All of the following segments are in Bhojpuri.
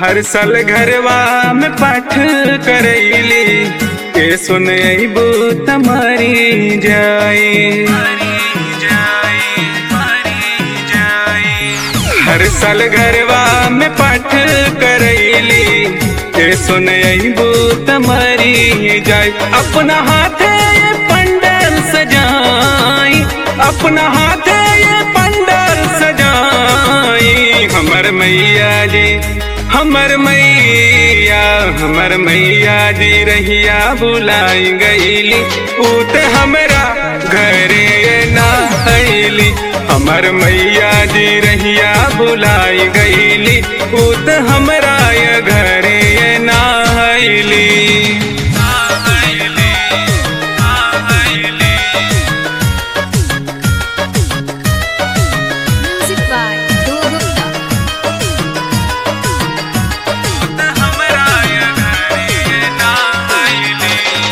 हर साल घरवा में पाठ करैली के सुनैबू तमारी जाए हर साल घरवा में पाठ करैली के सुनैबू तमारी जाए अपना हाथे ये पंडल सजाई अपना हाथे ये पंडल सजाई हमर मैया जी हमर मैया हमर मैया जी रहिया बुलाई गईली ऊत हमरा घरे ना अली हमर मैया जी रहिया बुलाई गईली ऊत हमरा ये घरे ना अली Music by Do Gupta. हमरा ये घरे ना अली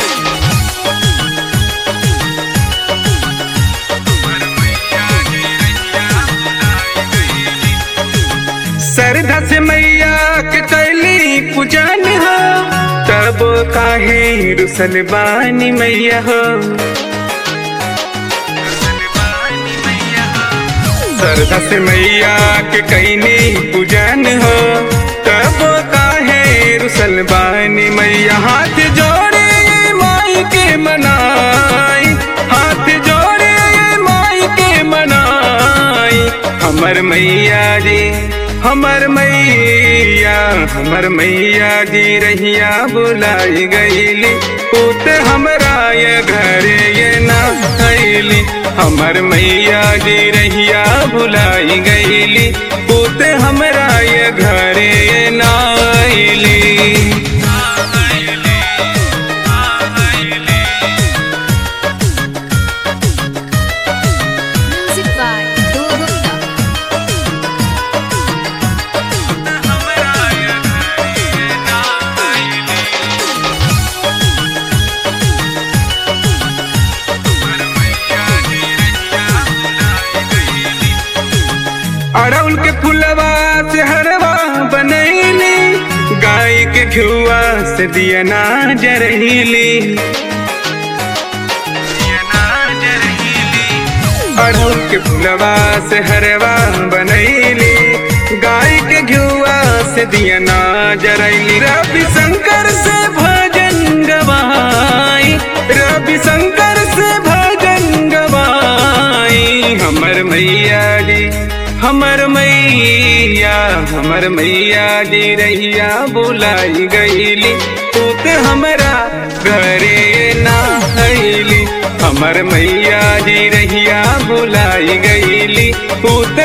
श्रद्धा से मैया के कैली पूजन हो तब काहे रुसल बानी मैया हो श्रद्धा से मैया के कैनी पूजन हो तब काहे रुसल बानी मैया हाथ जोड़े ये माई के मनाई हाथ जोड़े ये माई के मनाई हमर मैया जी हमर मैया हमर मैया जी रहिया बुलाई गईली पुत हमरा ये घरे ये ना अली हमर मैया जी रहिया बुलाई गईली पुत हमरा ये घरे ये ना अली Music by Do Gupta. अड़उल के फुलवा से हरवा बनैली गाय के घुआ से दिया ना जरहीली अड़उल के फुलवा से हरवा बनैली गाय के घुआ से दिया ना जरैली रवि शंकर से भजन गवाई रवि शंकर से भजन गवाई हमर मैया जी हमर मैया हमर मैया जी रहिया बुलाई गईली तूत हमरा घरे ना अली हमर मैया जी रहिया बुलाई गईली तूत